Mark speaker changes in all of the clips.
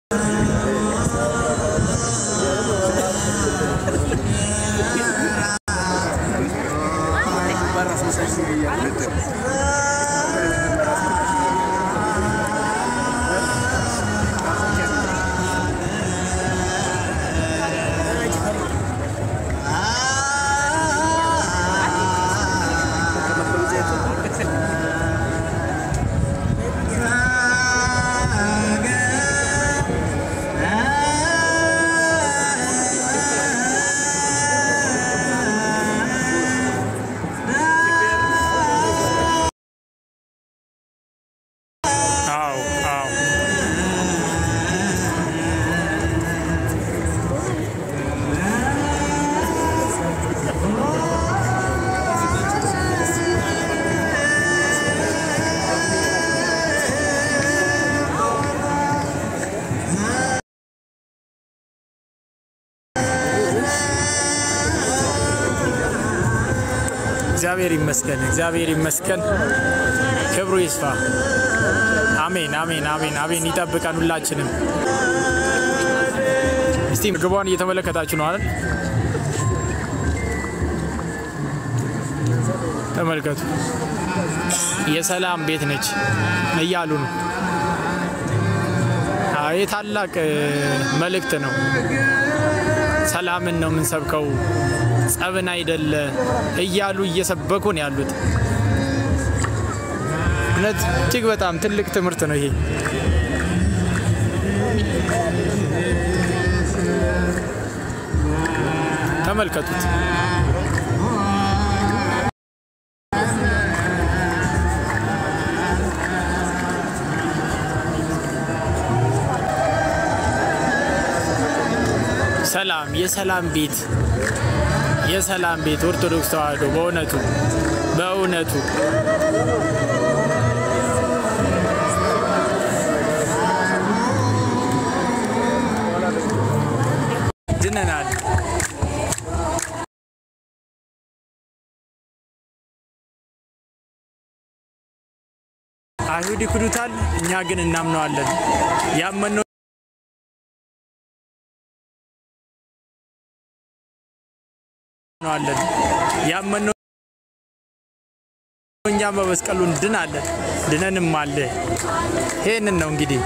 Speaker 1: አዎ አዎ እግዚአብሔር ይመስገን፣ እግዚአብሔር ይመስገን። ክብሩ ይስፋ። አሜን፣ አሜን፣ አሜን፣ አሜን። ይጠብቀን ሁላችንም። እስቲ ምግቧን እየተመለከታችሁ ነው አይደል? ተመልከቱ። የሰላም ቤት ነች እያሉ ነው። አዎ፣ ይህ ታላቅ እ, መልእክት ነው። ሰላምን ነው የምንሰብከው፣ ጸብን አይደለ እያሉ እየሰበኩ ነው ያሉት። እውነት እጅግ በጣም ትልቅ ትምህርት ነው ይሄ። ተመልከቱት። ሰላም የሰላም ቤት የሰላም ቤት ኦርቶዶክስ ተዋሕዶ በእውነቱ በእውነቱ ድነናል። አይሁድ ይክዱታል፣ እኛ ግን እናምነዋለን። ያመነው አለን ያመነው እኛም በመስቀሉ እንድናለን ድነንም አለ። ይህንን ነው እንግዲህ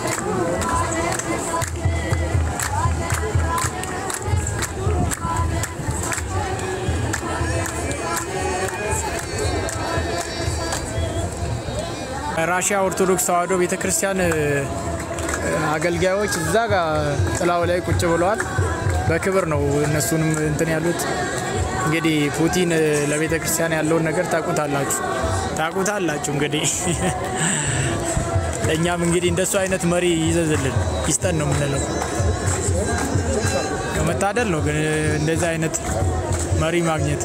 Speaker 1: ራሽያ ኦርቶዶክስ ተዋሕዶ ቤተክርስቲያን እ, አገልጋዮች እዛ ጋር ጥላው ላይ ቁጭ ብለዋል። በክብር ነው እነሱንም እንትን ያሉት። እንግዲህ ፑቲን እ, ለቤተ ክርስቲያን ያለውን ነገር ታቁታላችሁ ታቁታላችሁ። እንግዲህ እኛም እንግዲህ እንደሱ አይነት መሪ ይዘዝልን ይስጠን ነው የምንለው። መታደል ነው ግን እንደዚህ አይነት መሪ ማግኘት።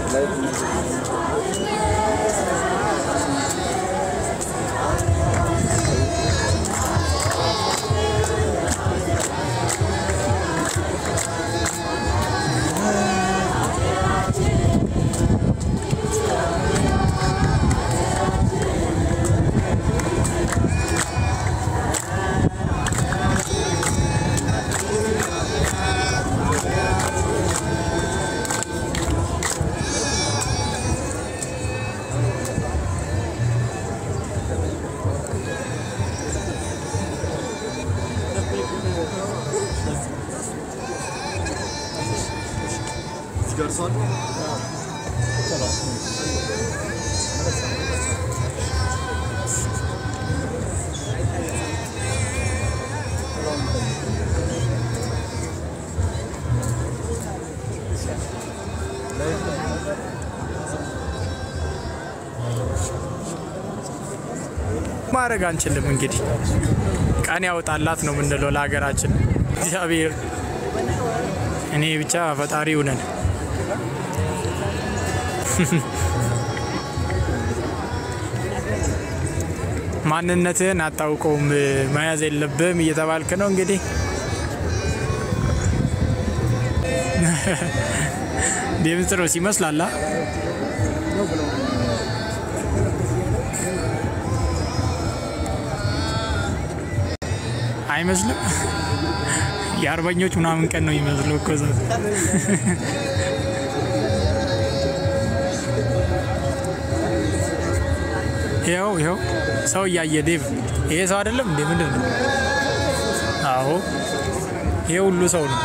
Speaker 1: ማድረግ አንችልም። እንግዲህ ቀን ያወጣላት ነው የምንለው ለሀገራችን እግዚአብሔር። እኔ ብቻ ፈጣሪ ሁነን ማንነትህን አታውቀውም መያዝ የለብህም እየተባልክ ነው እንግዲህ ዴምጥሮስ ይመስላል። አ? አይመስልም። የአርበኞች ምናምን ቀን ነው የሚመስለው እኮ እዛ። ይኸው ይኸው ሰው እያየ ዴቭ፣ ይሄ ሰው አይደለም እንዴ? ምንድን ነው? አዎ ይሄ ሁሉ ሰው ነው።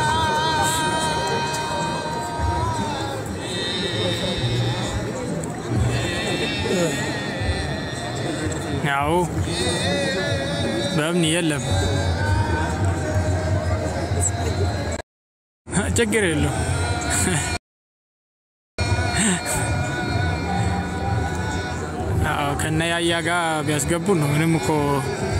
Speaker 1: ያው በምን የለም ችግር የለው። ከነ ያያ ጋር ቢያስገቡን ነው ምንም እኮ